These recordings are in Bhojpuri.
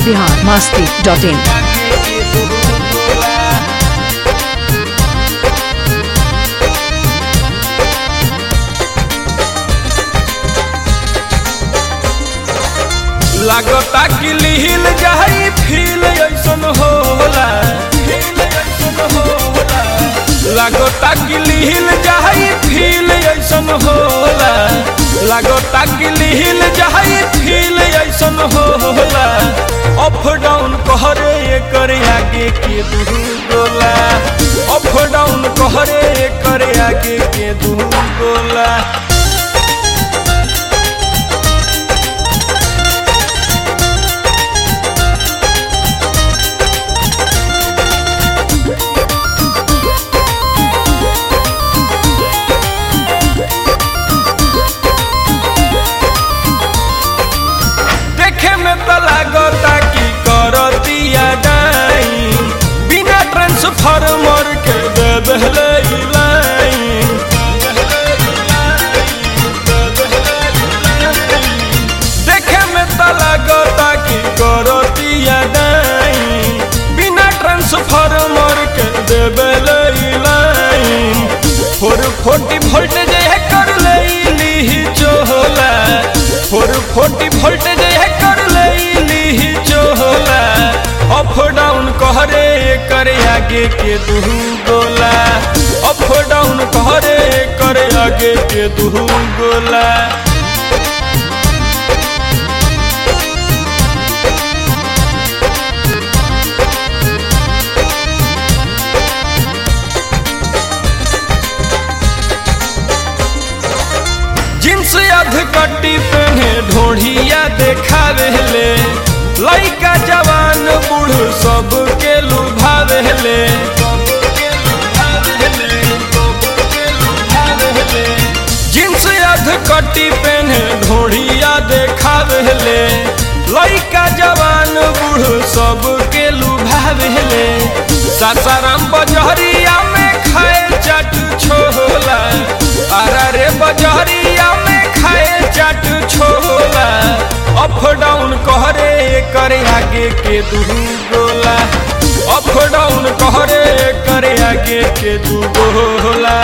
बिहार मस्ती डॉट इन लागता कि लिहिल जाई फील ऐसन होला फील ऐसन होला लागता कि लिहिल जाई फील ऐसन होला लागता कि लिहिल जाई फील ऐसन होला अप डाउन कहरे करे आगे के दू गोला अप डाउन कहरे करे आगे के दू गोला देखे में तो लागता कि करतिया डाई बिना ट्रांसफार्मर के दे दहले ई लाइन देखे में तो लागता कि करतिया डाई बिना ट्रांसफार्मर के दे दहले ई लाइन फोर फोर्टी वोल्टेज है कर ले ली चोला फोर फोर्टी वोल्टेज है कर ले ली चोला अप डाउन कहरे करे आगे के दू गोला अप डाउन कहरे करे आगे के दू गोला जींस अध कट्टी पहने ढोढ़िया देखावे ले लइका जवान बूढ़ सब के लुभावे ले जींस अध कट्टी पहने ढोढ़िया देखावे ले लइका जवान बूढ़ सब के लुभावे ले सासाराम बजहरिया में खाए चट छोला अरे रे बजहरिया में खाए चट छोला अप डाउन कहरे करे आगे के दू गोला अप डाउन कहरे करे आगे के दू गोला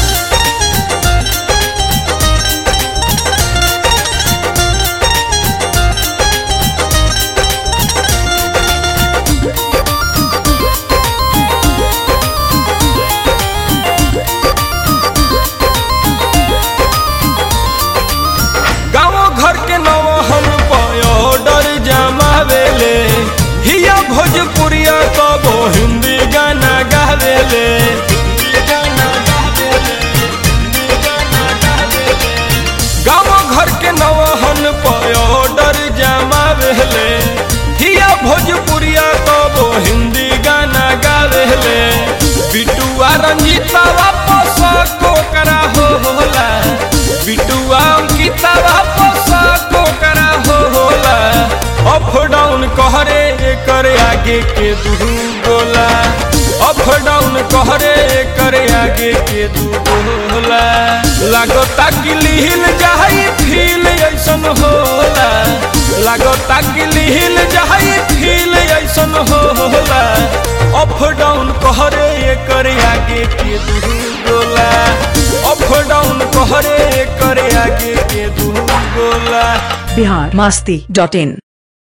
गाँव घर के नवहन ऑर्डर जमावेले हिया भोजपुरिया कबो हिंदी गाना गावेले गाँव घर के नवहन ऑर्डर जमावेले हिया भोजपुरिया कबो हिंदी गाना गावेले बिटुआ रंजीता वापस कोकरा होला बिटुआ अंकिता वापस कोकरा होला अप डाउन कहरे करे आगे के दू गोला अप डाउन कहरे करे आगे के दू गोला लागता कि लिहिल जाई फील ऐसन होला लागता कि लिहिल जाई फील ऐसन होला अप डाउन कहरे करे आगे के दू गोला अप डाउन कहरे करे आगे के दू गोला बिहार मस्ती डॉट इन